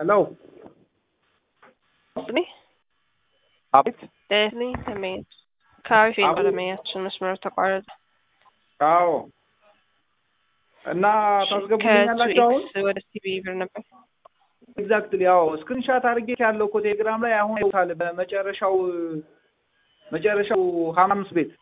ሄሎ እኔ አቤት እኔ ተመኝ ከአሪፍ ባለሙያችን መስመር ተቋረጠ። አዎ እና ታስገቡልኛላችሁ አሁን ከቱኤክስ ወደ ሲቢ ብር ነበር። ኤግዛክትሊ ያው ስክሪንሻት አድርጌ ያለው እኮ ቴሌግራም ላይ አሁን ይውታል በመጨረሻው መጨረሻው ሀምሳ አምስት ቤት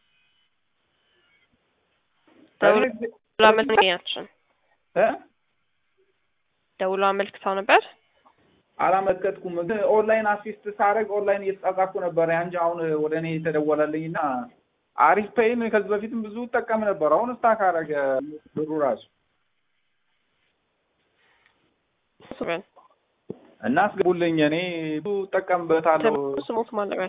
ደውሎ አመልክታችን እ ደውሎ አመልክታው ነበር። አላመለከትኩም ግን ኦንላይን አሲስት ሳደርግ ኦንላይን እየተጻጻፍኩ ነበር እንጂ አሁን ወደ እኔ የተደወለልኝ እና አሪፍ ፔይን ከዚህ በፊትም ብዙ ጠቀም ነበር። አሁን ስታክ አደረገ ብሩ ራሱ እና አስገቡልኝ። እኔ ብዙ ጠቀምበታለሁ። ስሞት ማለበል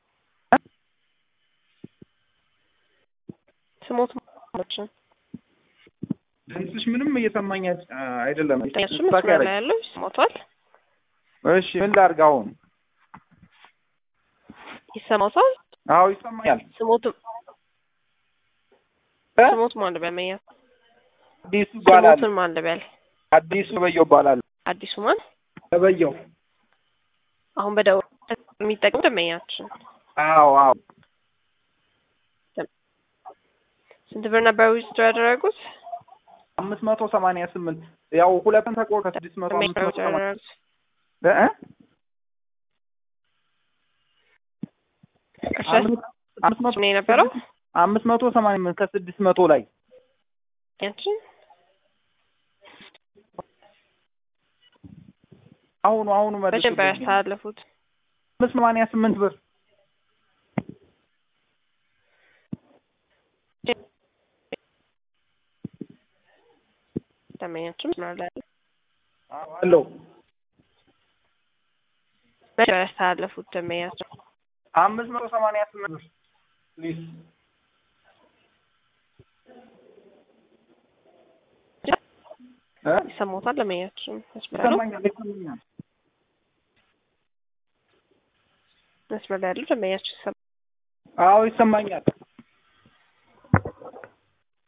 ስሞት ማለችን ድምፅሽ ምንም እየሰማኝ አይደለም። እሱ መስመር ላይ ያለው ይስሞቷል። እሺ ምን ላድርግ አሁን? ይሰማታል? አዎ ይሰማኛል። ስሞት ስሞት ማለበል መያ አዲሱ ይባላል። ስሞትን ማለበል አዲሱ በየው ይባላል። አዲሱ ማን በየው አሁን በደውል የሚጠቅም ደመኛችን አዎ አዎ ስንት ብር ነበር ዊዝድሮ ያደረጉት? አምስት መቶ ሰማንያ ስምንት ያው ሁለትን ተቆር ከስድስት መቶ አምስት መቶ ሰማንያ ያደረጉት እ አምስት መቶ ነው የነበረው አምስት መቶ ሰማንያ ስምንት ከስድስት መቶ ላይ ያችን አሁኑ አሁኑ መልሱ በደንብ ያስተላለፉት አምስት ሰማንያ ስምንት ብር ደመኛችን መስመር ላይ ያለ አለው በደንብ ያስተላለፉት ደመኛችን አምስት መቶ ሰማንያ ስምንት ብር ፕሊዝ እ ይሰማታል። ደመኛችን መስመር ያለው ይሰማኛል ይሰማኛል መስመር ላይ ያለው ደመኛችን ይሰማ አዎ ይሰማኛል